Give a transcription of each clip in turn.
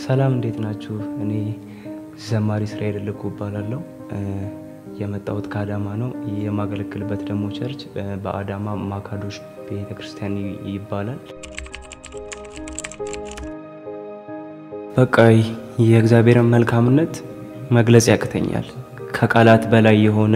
ሰላም እንዴት ናችሁ? እኔ ዘማሪ እስራኤል ልኩ እባላለሁ። የመጣሁት ከአዳማ ነው። የማገለግልበት ደግሞ ቸርች በአዳማ ማካዶሽ ቤተ ክርስቲያን ይባላል። በቃ የእግዚአብሔርን መልካምነት መግለጽ ያቅተኛል። ከቃላት በላይ የሆነ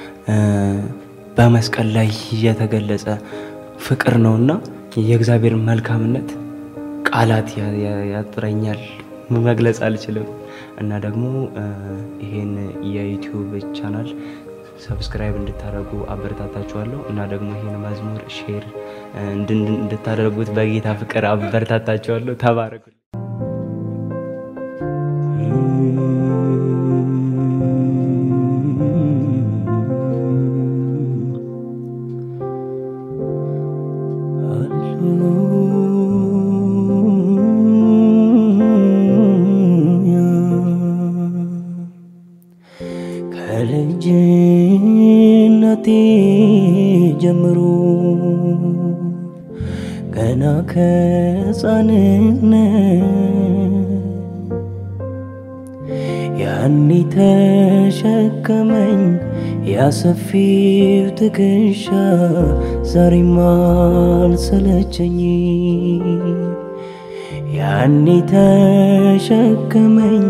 በመስቀል ላይ የተገለጸ ፍቅር ነውና የእግዚአብሔርን መልካምነት ቃላት ያጥረኛል፣ መግለጽ አልችልም። እና ደግሞ ይሄን የዩቲዩብ ቻናል ሰብስክራይብ እንድታደርጉ አበረታታችኋለሁ። እና ደግሞ ይሄን መዝሙር ሼር እንድታደርጉት በጌታ ፍቅር አበረታታችኋለሁ። ተባረኩ። ከልጅነቴ ጀምሮ ገና ከሕፃንነት ያኔ ተሸከመኝ ያሰፊው ትከሻ ዛሬም አልሰለቸኝ ያኔ ተሸከመኝ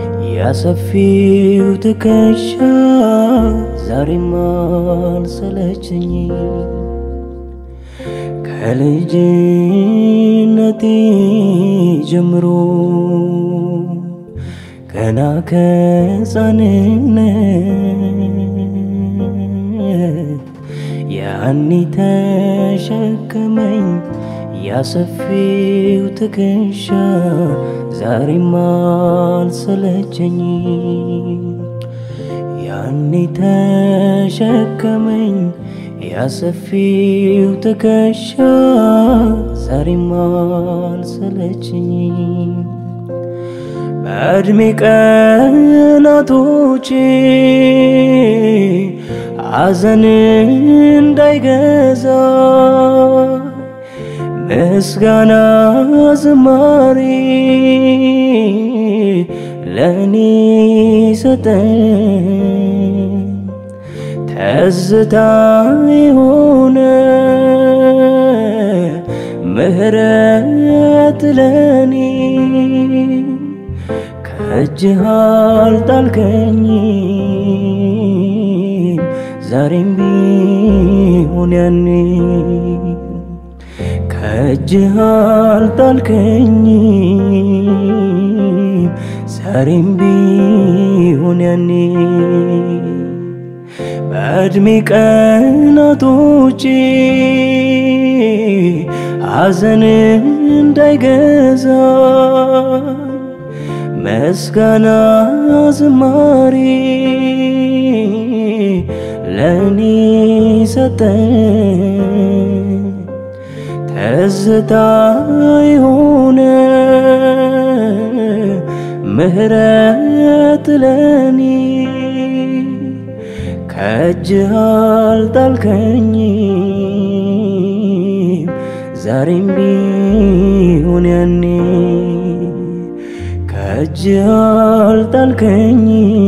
ያሰፊው ትከሻ ዛሬም አልሰለቸኝ ከልጅነቴ ጀምሮ ገና ከሕፃንነት ያኔ ተሸከመኝ ያሰፊው ትከሻ ዛሬም አልሰለቸኝ ያኔ ተሸከመኝ ያሰፊው ትከሻ ዛሬም አልሰለቸኝ በዕድሜ ቀናቶቼ ሐዘን እንዳይገዛ ምስጋና ዝማሬ ለእኔ ሰጠኝ ተዝታ የሆነ ምህረት ለእኔ ከእጅህ አልጣልከኝ ዛሬም ቢሆን ያኔ ከእጅህ አልጣልከኝ ዛሬም ቢሆን ያኔ በዕድሜ ቀናቶቼ ሐዘን እንዳይገዛ ምስጋና ዝማሬ ለእኔ ሰጠኝ ትዝታ የሆነ ምህረት ለእኔ ከእጅህ አልጣልከኝ ዛሬም ቢሆን ያኔ ከእጅህ አልጣልከኝ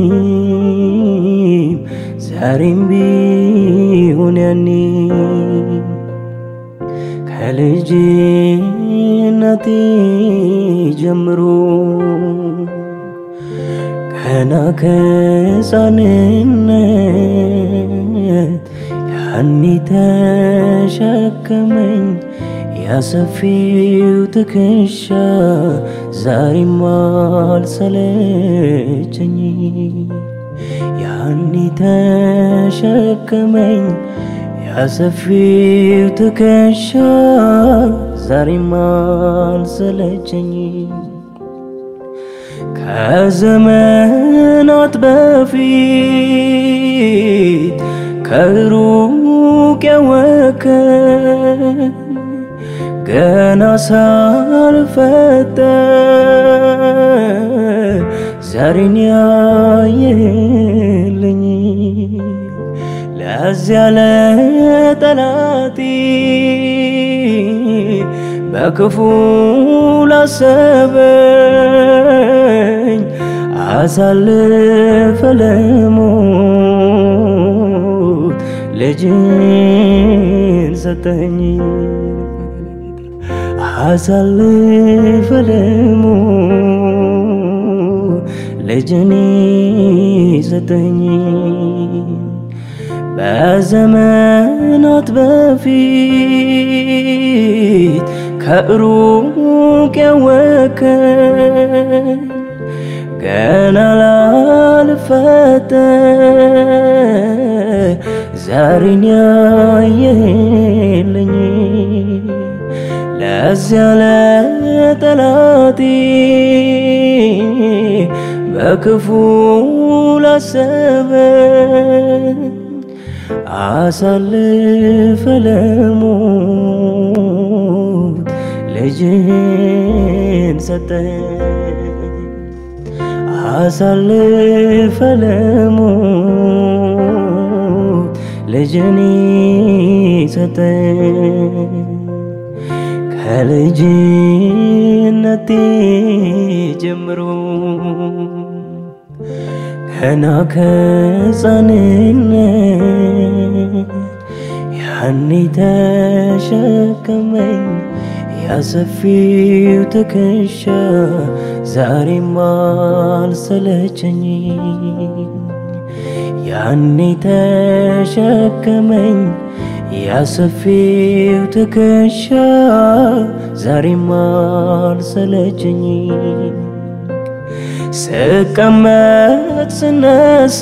ዛሬም ቢሆን ያኔ ከልጅነቴ ጀምሮ ገና ከሕፃንነት ያኔ ተሸከመኝ ያሰፊው ትከሻ ዛሬም አልሰለቸኝ ያኔ ተሸከመኝ ያሰፊው ትከሻ ዛሬም አልሰለቸኝ ከዘመናት በፊት ከሩቅ ያወከኝ ገና ሳልፈጠር ዛሬን ያየልኝ ለዚያ ለጠላቴ በክፉ ላሰበኝ አሳልፈ ለሞት ልጅን ሰጠኝ አሳልፈ ለሞት ልጅን ሰጠኝ በዘመናት በፊት ከሩቅ ያወከኝ ገና ላልፈጠር ዛሬን ያየልኝ ለዚያ ለጠላቴ በክፉ ላሰበኝ አሳልፈ ለሞት ልጅን ሰጠኝ አሳልፈ ለሞት ልጅን ሰጠኝ ከልጅነቴ ጀምሮ ገና ከሕፃንነት ያኔ ተሸከመኝ ያሰፊው ትከሻ ዛሬም አልሰለቸኝ ያኔ ተሸከመኝ ያሰፊው ትከሻ ዛሬም አልሰለቸኝ ስቀመጥ ስነሳ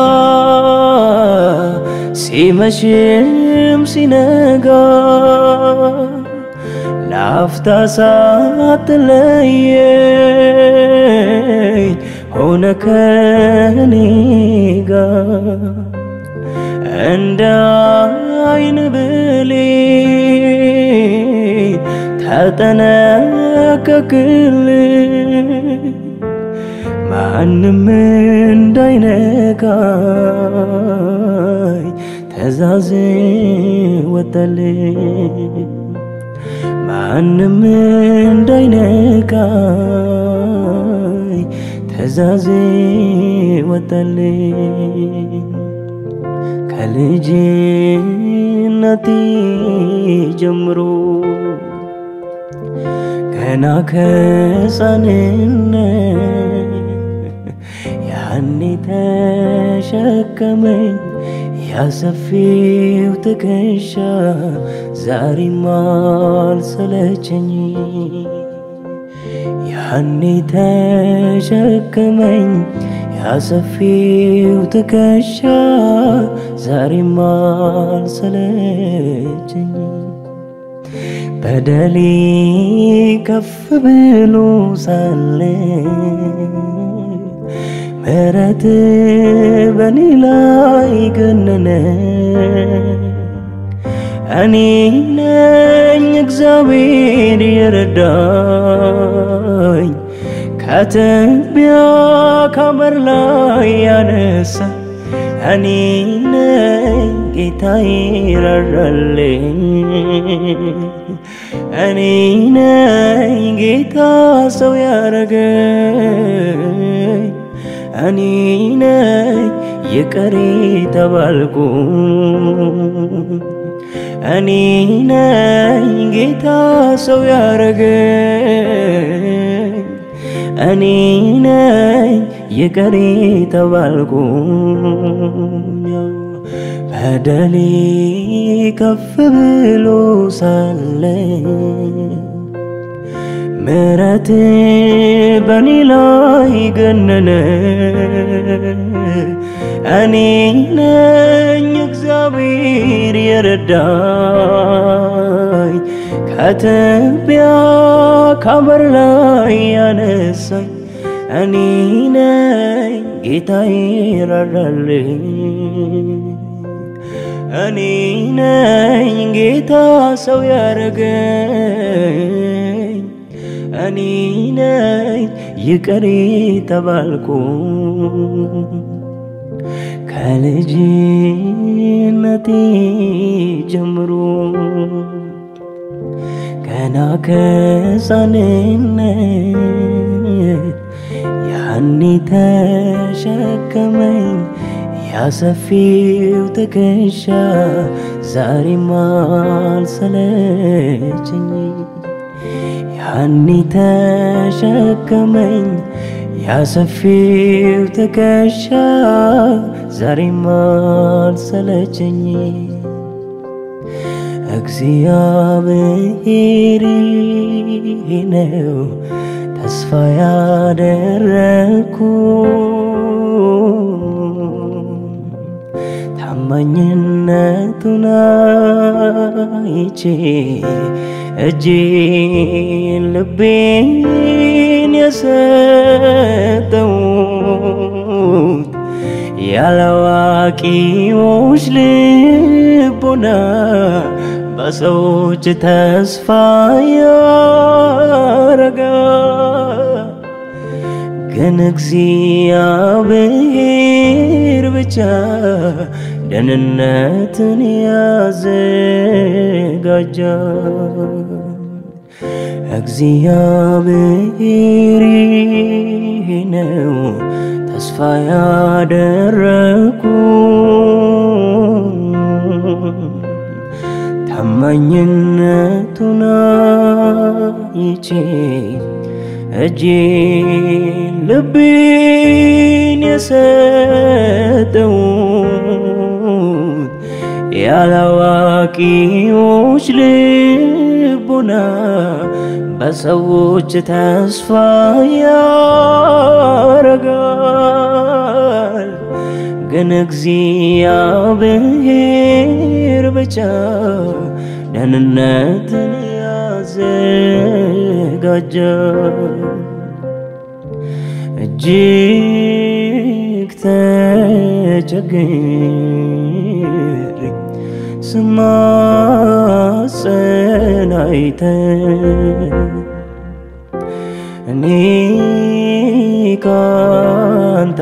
ሲመሽም ሲነጋ ለአፍታ ሳትለየኝ ሆነ ከኔ ጋር እንደ አይን ብሌን ተጠነቀቅልኝ ማንም እንዳይነካኝ ትእዛዝ ወጣልኝ ማንም እንዳይነካኝ ትእዛዝ ወጣልኝ ከልጅነቴ ጀምሮ ገና ከሕፃንነት ያኔ ተሸከመኝ ያሰፊው ትከሻ ዛሬም አልሰለቸኝ ያኔ ተሸከመኝ ያሰፊው ትከሻ ዛሬም አልሰለቸኝ በደሌ ከፍ ብሎ ሳለ ምሕረት በኔ ላይ ገነነ እኔ ነኝ እግዚአብሔር የረዳኝ ከትቢያ ከበር ላይ ያነሳ እኔ ነኝ ጌታዬ ራራልኝ እኔ ነኝ ጌታ ሰው ያረገኝ እኔ ነኝ ይቅር ተባልኩ እኔ ነኝ ጌታ ሰው ያረገኝ እኔ ነኝ ይቅር ተባልኩ በደሌ ከፍ ብሎ ሳለ ምሕረት በኔ ላይ ገነነ እኔ ነኝ እግዚአብሔር የረዳኝ ከትቢያ ከበር ላይ ያነሳኝ እኔ ነኝ ጌታዬ ራራልኝ እኔ ነኝ ጌታ ሰው ያረገኝ እኔ ነኝ ይቅር ተባልኩ ከልጅነቴ ጀምሮ ገና ከሕፃንነት ያኔ ተሸከመኝ ያሰፊው ትከሻ ዛሬም አልሰለቸኝ ያኔ ተሸከመኝ ያሰፊው ትከሻ ዛሬም አልሰለቸኝ እግዚአብሔር ነው ተስፋ ያደረኩ ታማኝነቱን አይቼ እጄን ልቤን የሰጠሁት ያለዋቂዎች ልቦና በሰዎች ተስፋ ያረጋ ግን እግዚአብሔር ብቻ ደህንነትን ያዘጋጃል። እግዚአብሔር ነው ተስፋ ያደረኩ ታማኝነቱን አይቼ እጄን ልቤን የሰጠሁት ያላዋቂዎች ልቦና በሰዎች ተስፋ ያረጋል። ግን እግዚአብሔር ብቻ ደህንነትን ያዘጋጃል። እጅግ ተቸግሬ ስማጸን አይተህ እኔ ካንተ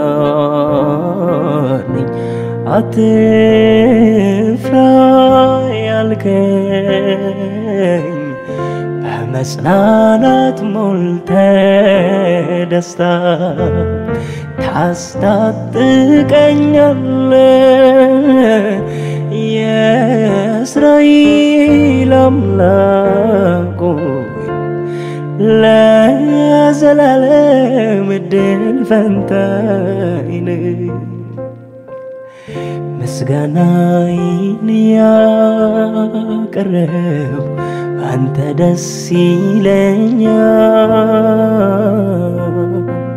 ጋር ነኝ አትፍራ ያልከኝ በመጽናናት ሞልተ ደስታ ታስታጥቀኛለ የእስራኤል አምላክ ሆይ ለዘላለም እድል ፈንታይን ምስጋናዬን ያቀረብ አንተ ደስ ይለኛል።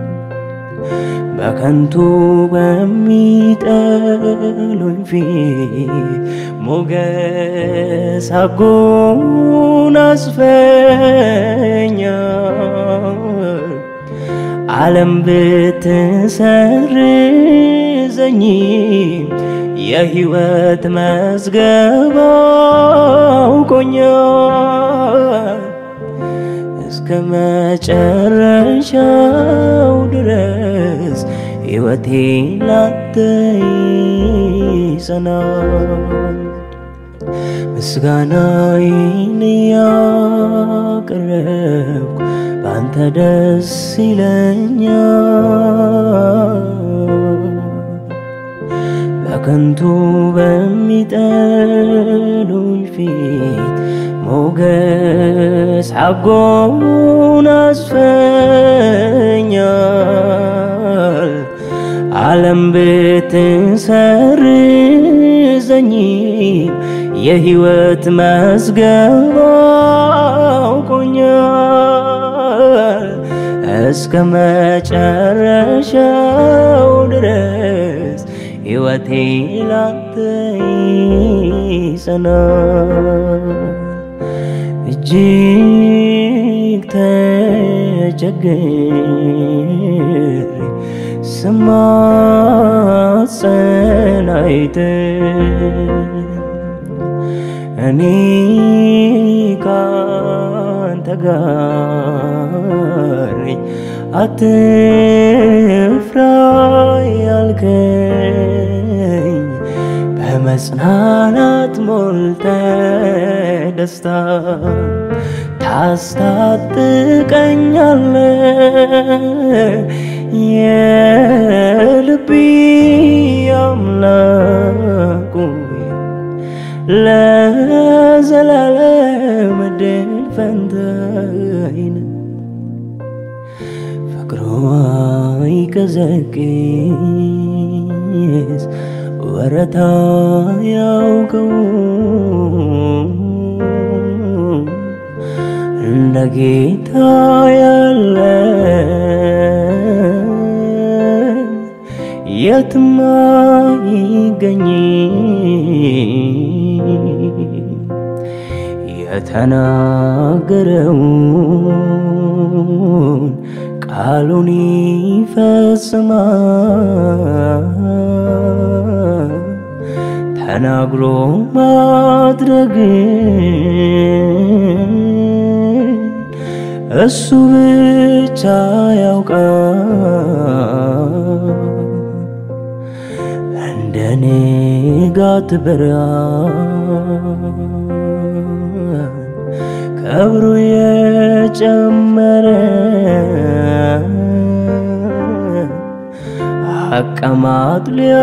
በከንቱ በሚጠሉኝ ፊት ሞገስ አጎናጽፈኛል። ዓለም ብትሰርዘኝ የሕይወት መዝገብ አውቆኛል። እስከ መጨረሻው ድረስ ሕይወቴ ላንተ ይጸናል። ምስጋናዬን ያቀረብኩ በአንተ ደስ ይለኛል። በከንቱ በሚጠሉኝ ፊት ሞገስ አጎናጽፈኛል። ዓለም ብትሰርዘኝ የሕይወት መዝገብ አውቆኛል። እስከ መጨረሻው ድረስ ሕይወቴ ላንተ ይጸናል። እጅግ ተቸግሬ ስማጸን አይተህ እኔ ካንተ ጋር ነኝ አትፍራ ያልከኝ በመጽናናት ሞልተ ደስታ ታስታጥቀኛለ የልቢ አምላኩ ለዘላለም ድል ፈንታይነ ፍቅሯ ይቀዘቅዝ ወረታ ያውቀው እንደ ጌታ ያለ የትማ ይገኝ የተናገረውን ቃሉን ይፈጽማል ተናግሮ ማድረግ እሱ ብቻ ያውቃል። እንደኔ ጋት ብርሃን ከብሩ የጨመረ አቀማጥ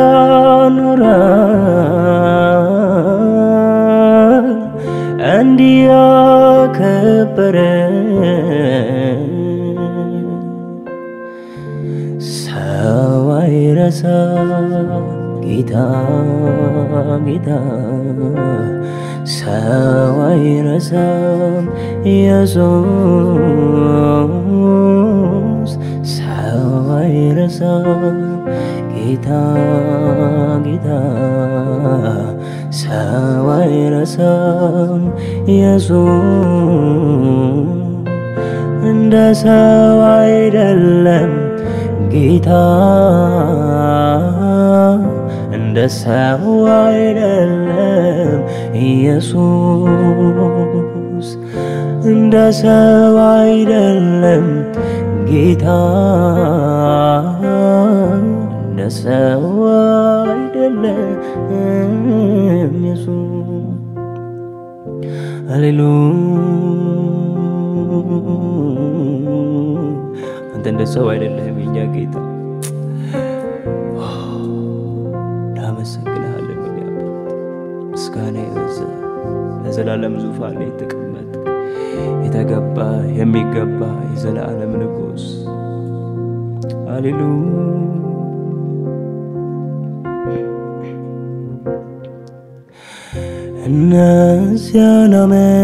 ሊያኖራል እንዲያከበረ ሰው አይረሳ ጌታ ጌታ ሰው አይረሳም ኢየሱስ ሰው አይረሳም ጌታ ጌታ ሰው አይረሳም ኢየሱስ እንደ ሰው አይደለም ጌታ እንደ ሰው አይደለም ኢየሱስ እንደ ሰው አይደለም ጌታ እንደ ሰው አይደለም ኢየሱስ ሃሌሉያ አንተ እንደ ሰው አይደለህም የኛ ጌታ እናመሰግንሃለን የኔ አባት ምስጋና የበዛ ለዘላለም ዙፋን ላይ የተቀመጥ የተገባ የሚገባ የዘላለም ንጉሥ ሃሌሉያ እነዚያን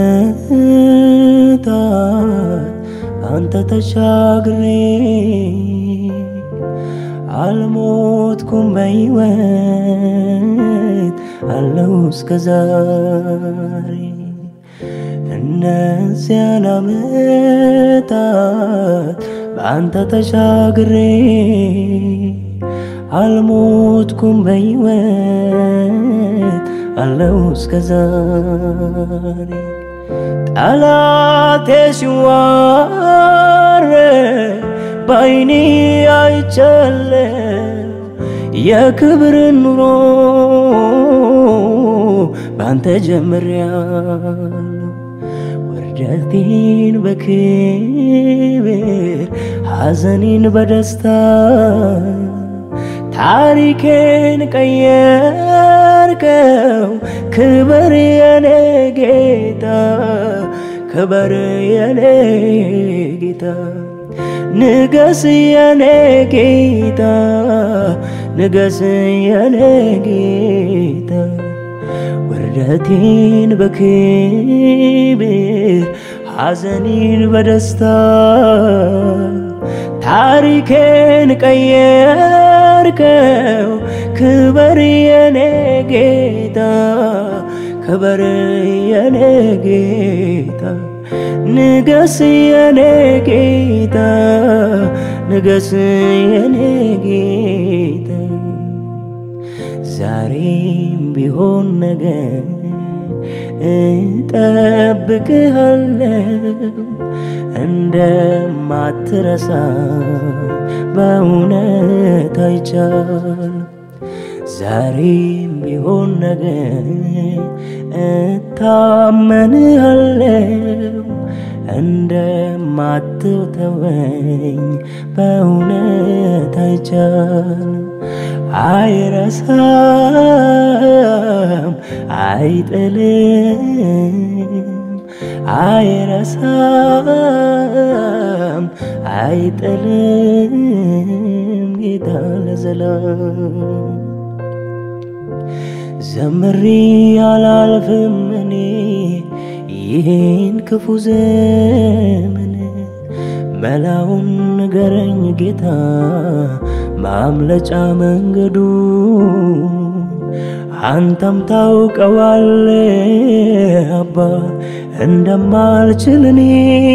ዓመታት አንተ ተሻግሬ አልሞትኩም በሕይወት አለው እስከ ዛሬ እነዚያን ዓመታት በአንተ ተሻግሬ አልሞትኩም በሕይወት አለው እስከ ዛሬ ጠላቴ ሲዋረ በዓይኔ አይቻለ የክብርን ኑሮ ባንተ ጀምሬያለሁ ውርደቴን በክብር ሐዘኔን በደስታ ታሪኬን ቀየርከው ክበር የኔ ጌታ ክበር የኔ ጌታ ንገስ የኔ ጌታ ንገስ የኔ ጌታ ውርደቴን በክብር ሐዘኔን በደስታ ታሪኬን ቀየርከው ክበር የኔ ጌታ ክበር የኔ ጌታ ንገስ የኔ ጌታ ንገስ የኔ ጌታ ዛሬም ቢሆን ነገር እጠብቅሃለሁ እንደማትረሳ በእውነት አይቻል ዛሬም ቢሆን ነገር እታመንሃለሁ እንደማትተወኝ በእውነት አይቻል አይረሳም አይጥልም አይረሳም አይጥልም ጌታ ለዘላለም ዘምሪ አላልፍም እኔ ይህን ክፉ ዘመን መላውን ንገረኝ ጌታ ማምለጫ መንገዱ አንተም ታውቀዋለ አባ እንደማልችል እኔ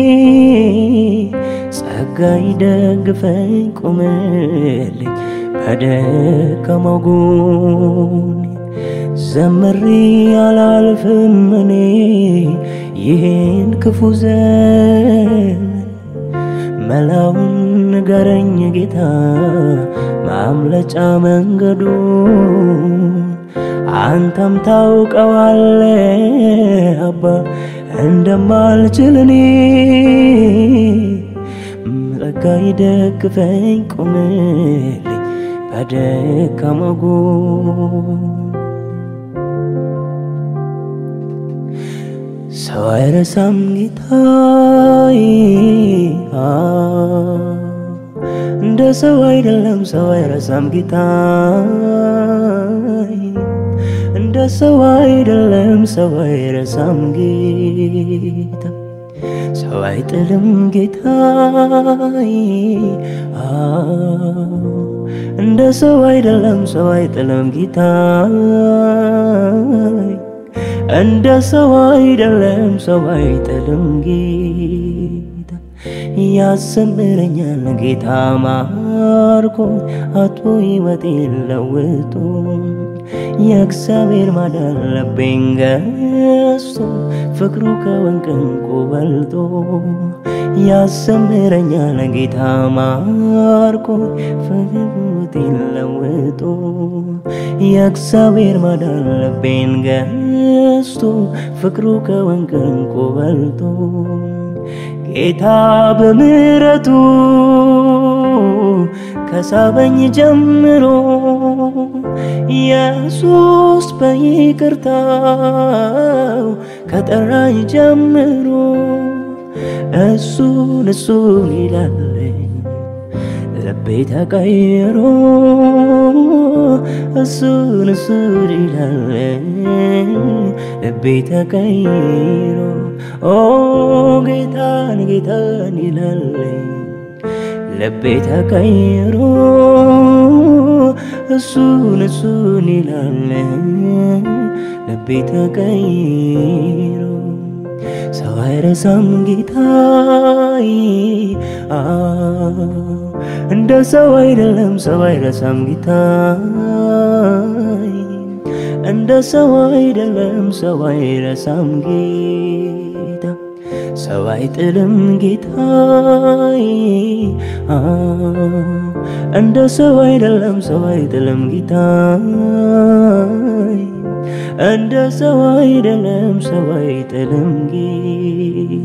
ጸጋ ይደግፈኝ ቁምልኝ በደከመው ጎኔ ዘምሪ አላልፍም እኔ ይህን ክፉ ዘመን መላውን ንገረኝ ጌታ ማምለጫ መንገዱ አንተም ታውቀዋለ አባ እንደማልችል እኔ ጸጋ ይደግፈኝ ቁምልኝ በደካማ ጎን ሰው አይረሳም ጌታዬ እንደ ሰው አይደለም ሰው አይረሳም ጌታዬ እንደ ሰው አይደለም ሰው አይረሳም ጌታ ሰው አይጥልም ጌታዬ እንደ ሰው አይደለም ሰው አይጥልም ጌታዬ እንደ ሰው አይደለም ሰው አይጥልም ጌታ ያሰምረኛል ጌታ ማርኮ አቶ ሕይወቴን ለውጦ የእግዚአብሔር ማዳን ልቤን ገዝቶ ፍቅሩ ከወንቅ ዕንቁ በልጦ ያሰምረኛል ጌታ ማርኮ ፍቅሩቴን ለውጦ የእግዚአብሔር ማዳን ልቤን ገዝቶ ፍቅሩ ከወንቅ ዕንቁ በልጦ ጌታ በምሕረቱ ከሳበኝ ጀምሮ ኢየሱስ በይቅርታው ከጠራኝ ጀምሮ እሱን እሱን ይላለኝ ልቤ ተቀይሮ እሱን እሱን ይላለኝ ልቤ ተቀይሮ ኦ ጌታን ጌታን ይላለኝ ልቤ ተቀይሮ እሱን እሱን ይላለኝ ልቤ ተቀይሮ ሰው አይረሳም ጌታዬ እንደ ሰው አይደለም ሰው አይረሳም ጌታዬ እንደ ሰው አይደለም ሰው አይረሳም ጌታ ሰው አይጥልም ጌታዬ እንደ ሰው አይደለም ሰው አይጥልም ጌታዬ እንደ ሰው አይደለም ሰው አይጥልም ጌታ